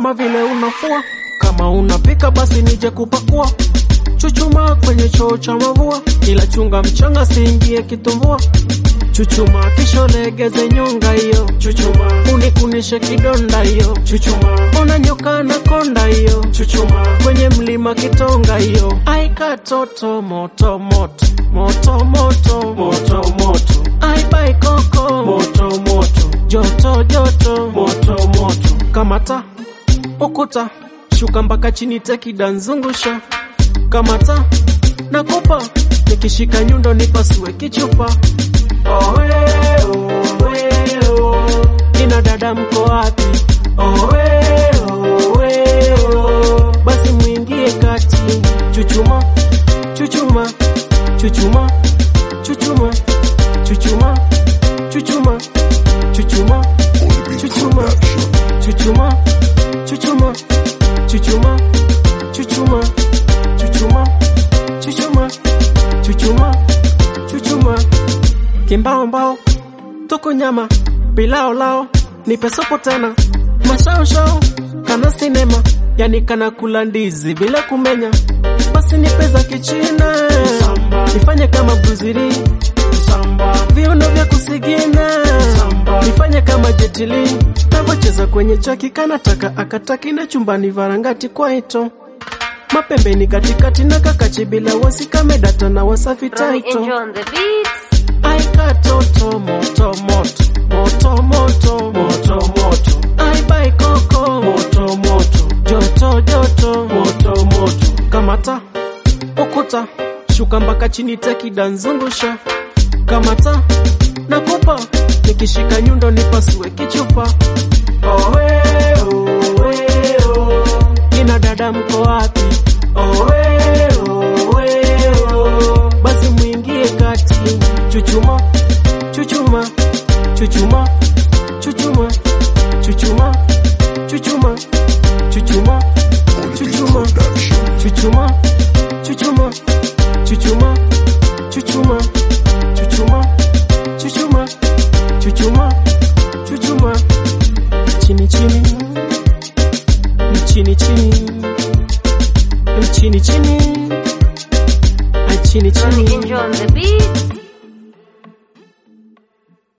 kama vile unafua. Kama unapika basi nije kupakua. Chuchuma kwenye choo cha mavua, ila chunga mchanga siingie kitumbua. Chuchuma kisha legeze nyonga hiyo, chuchuma unikunishe kidonda hiyo, chuchuma ona nyoka na konda hiyo, chuchuma kwenye mlima kitonga hiyo. Ai katoto moto moto moto moto moto moto, ai bai koko moto moto, joto joto moto moto, kamata ukuta shuka mpaka chini tekida nzungusha kamata nakupa nikishika nyundo nipasue kichupa Owe, owe, o. Nina dada mko wapi? Owe, owe, o. Basi mwingie kati, chuchuma, chuchuma, chuchuma, chuchuma, chuchuma, chuchuma, chuchuma, chuchuma, chuchuma, chuchuma, chuchuma, chuchuma, chuchuma, chuchuma, chuchuma, chuchuma kimbao mbao tuku nyama pilao lao nipe sopo tena mashao shao kana sinema yani kana kula ndizi bila kumenya basi nipe za kichina nifanye kama bruziri viuno vya kusigina nifanye kama jetili navocheza kwenye chaki kanataka akataki na chumbani varangati kwaito mapembeni katikati na kakachi bila wasi kamedata na wasafi Ronnie taito Angel on the beats. Ai katoto moto moto moto moto moto moto Ai bai koko moto moto joto joto moto moto kamata ukuta shuka mpaka chini tekida nzungusha kamata nakupa nikishika nyundo nipasue kichupa owe owe o kina dada mko wapi owe owe o basi mwingie kati chuchuma chuchuma chuchuma chuchuma chuchuma chuchuma chuchuma chuchuma chuchuma chuchuma chuchuma